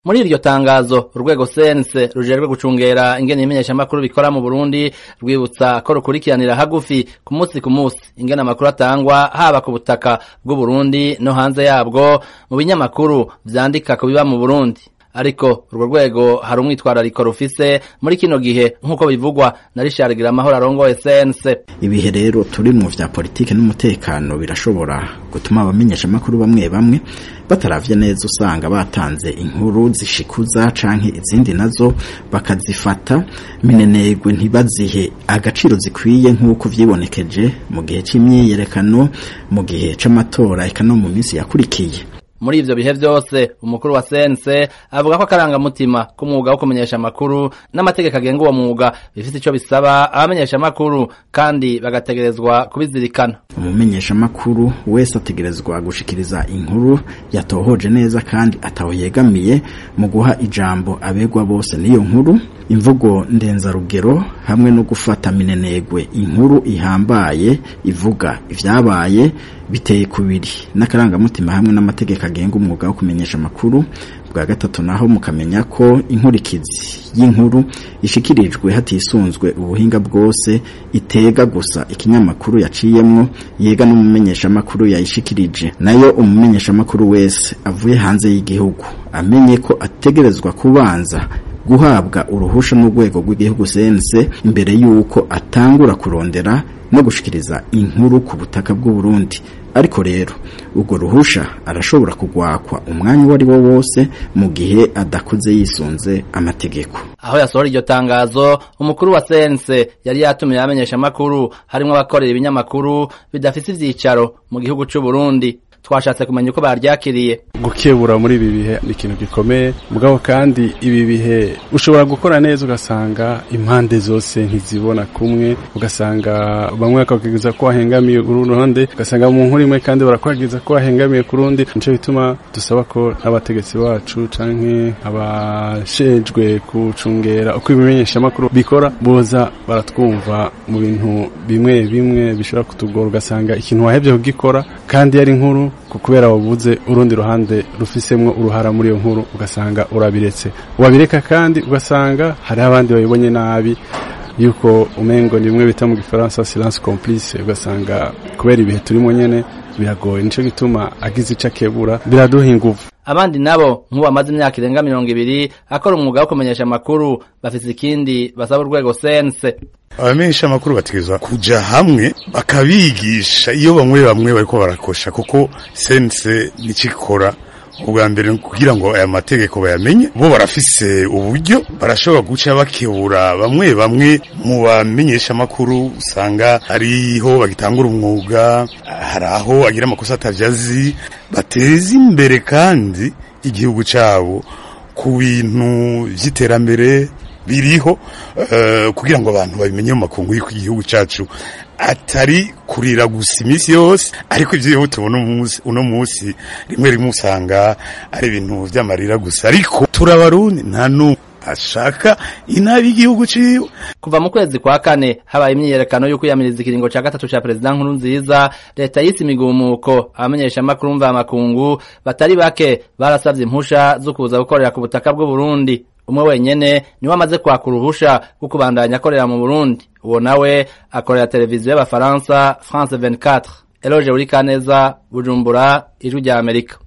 muri iryo tangazo urwego sense rujejwe gucungera ingene imenyeshamakuru bikora mu Burundi rwibutsa ko rukurikiranira hagufi ku munsi ku munsi ingene amakuru atangwa haba ku butaka bw'u Burundi no hanze yabwo mu binyamakuru vyandika ku biba mu Burundi ariko urwo rwego hari umwitwarariko rufise muri kino gihe nk'uko bivugwa na Richard Giramahoro arongoye sense ibihe rero turi mu vya politike n'umutekano birashobora gutuma abamenyesha makuru bamwe bamwe bataravye neza usanga batanze inkuru zishikuza canke izindi nazo bakazifata minenegwe ntibazihe agaciro zikwiye nk'uko vyibonekeje mu gihe c'imyiyerekano mu gihe c'amatora eka no mu minsi yakurikiye muri ivyo bihe vyose umukuru wa sense avuga ko akarangamutima k'umwuga wo kumenyesha amakuru n'amategeko agenga uwo mwuga bifite ico bisaba abamenyesha amakuru kandi bagategerezwa kubizirikana umumenyesha makuru wese ategerezwa gushikiriza inkuru yatohoje neza kandi ataho yegamiye mu guha ijambo abegwa bose n'iyo nkuru imvugo ndenzarugero hamwe no gufata minenegwe inkuru ihambaye ivuga ivyabaye biteye kubiri n'akarangamutima hamwe n'amategeko agenga umwuga wo kumenyesha amakuru bwa gatatu naho mukamenya ko inkurikizi y'inkuru ishikirijwe hatisunzwe ubuhinga bwose itega gusa ikinyamakuru yaciyemwo yega n'umumenyesha makuru yayishikirije nayo umumenyesha makuru wese avuye hanze y'igihugu amenye ko ategerezwa kubanza guhabwa uruhusha n'urwego rw'igihugu sense imbere y'uko atangura kurondera no gushikiriza inkuru ku butaka bw'u Burundi ariko rero urwo ruhusha arashobora kugwakwa umwanya uwo ari wo wose mu gihe adakoze yisunze amategeko aho yasohora iryo tangazo umukuru wa sense yari yatumiye abamenyesha amakuru harimwo abakorera ibinyamakuru bidafise ivyicaro mu gihugu c'u Burundi twashatse kumenya uko baryakiriye gukebura muri ibi bihe ni ikintu gikomeye mugabo kandi ibi bihe ushobora gukora neza ugasanga impande zose ntizibona kumwe ugasanga bamwe bakakwigeza ko wahengamiye uruhande ugasanga mu nkuru imwe kandi barakwagiriza ko wahengamiye ku rundi nico bituma dusaba ko n'abategetsi bacu canke abashejwe kucungera uko ibimenyesha makuru bikora boza baratwumva mu bintu bimwe bimwe bishobora kutugora ugasanga ikintu wahevye kugikora kandi yari inkuru kubera wabuze urundi ruhande rufisemwo uruhara muri iyo nkuru ugasanga urabiretse wabireka kandi ugasanga hari abandi babibonye nabi yuko umengo ni bimwe bita mu gifaransa silence complice ugasanga kubera ibihe turimo nyene biragoye nico gituma agize ico akebura biraduha inguvu abandi nabo nk'ubu bamaze imyaka irenga mirongo ibiri akora umwuga wo kumenyesha amakuru bafise ikindi basaba urwego sense abamenyesha amakuru bategerezwa kuja hamwe bakabigisha iyo bamwe bamwe bariko barakosha kuko sense nicikora ubwa mbere kugira ngo aya mategeko bayamenye bo barafise uburyo barashobora guca bakebura bamwe bamwe mu bamenyesha amakuru usanga hariho bagitangura umwuga hari aho agira amakosa atavyazi bateza imbere kandi igihugu cabo ku bintu vy'iterambere biriho uh, kugira ngo abantu babimenye mu makungu y'uko igihugu cacu atari kurira gusa iminsi yose ariko ivyo tubona uno munsi rimwe rimwe usanga ari ibintu vy'amarira gusa ariko turabarundi nta n'umwe ashaka inabi igihugu ciwe kuva mu kwezi kwa kane habaye imyiyerekano yo kwiyamiriza ikiringo ca gatatu ca perezida nkuru nziza leta yise imigumuko abamenyesha amakuru mva makungu batari bake barasavye impusha zo kuza gukorera ku butaka bw'u Burundi umwe wenyene niwe amaze kwaka uruhusha rwo kubandanya akorera mu Burundi uwo nawe akorera televiziyo y'abafaransa France 24 Eloge Urikaneza Bujumbura ijwi rya Amerika